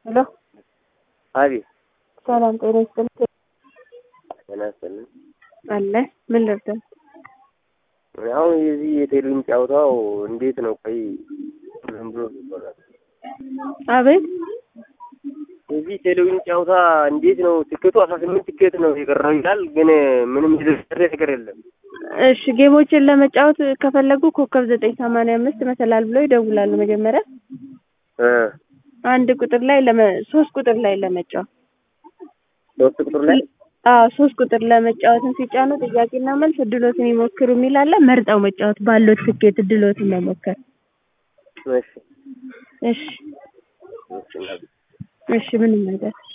ሄሎ አቤት ሰላም ጤና ይስጥልኝ። ጤና ይስጥልኝ። አለ ምን ልርዳ? አሁን የዚህ የቴሌቪዥን ጨዋታው እንዴት ነው? ቆይ ዝም ብሎ ይባላል። አቤት የዚህ ቴሌቪዥን ጨዋታ እንዴት ነው? ትኬቱ አስራ ስምንት ትኬት ነው የቀረው ይላል፣ ግን ምንም የተደረገ ነገር የለም። እሺ ጌሞችን ለመጫወት ከፈለጉ ኮከብ ዘጠኝ ሰማንያ አምስት መሰላል ብለው ይደውላሉ። መጀመሪያ እ አንድ ቁጥር ላይ ለመ ሶስት ቁጥር ላይ ለመጫወት ሶስት ቁጥር ላይ አዎ ሶስት ቁጥር ለመጫወትን ሲጫኑ ጥያቄና መልስ እድሎትን ይሞክሩ የሚል አለ። መርጠው መጫወት ባለው ትኬት እድሎትን መሞከር። እሺ እሺ እሺ እሺ ምንም ነገር